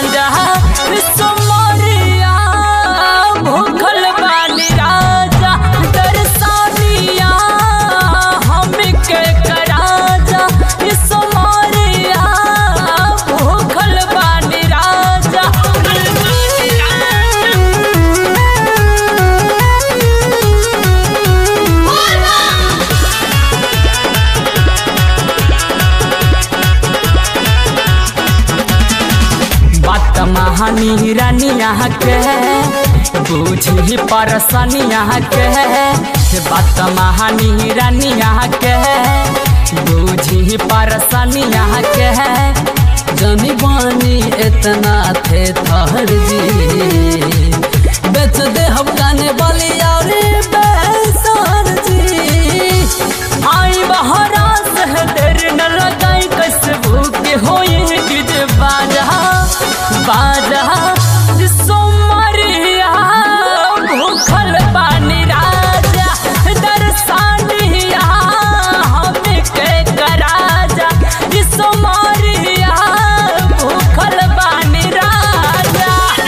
गांजा सोमरिया भूखल बानी राजा दर्शनिया हमके कराजा सोमरिया भूखल बानी राजा बात महानी रानिया के बुझी परसनिया के बात महानी रानिया के बुझी परसनिया के जनी बानी इतना थे थर जी बेच दे हम गाने वाली और बेसर जी आई बहरा से देर न लगाई कैसे भूखे होई गिज बाजा बाजा सोमरिया भूखल पानी राजा दर्शनिया हमके कराजा सोमरिया भूखल पानी राजा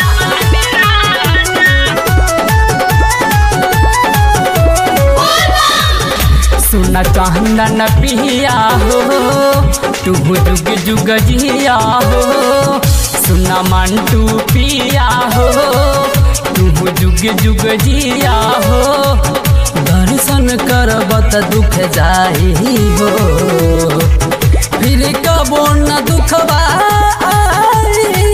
सुन चंदन पिया हो तू जुग जुग जिया हो सुन मंटू पिया हो तू जुग जुग जिया हो दर्शन करबत दुख जाई हो फिर कबो न दुखबा आई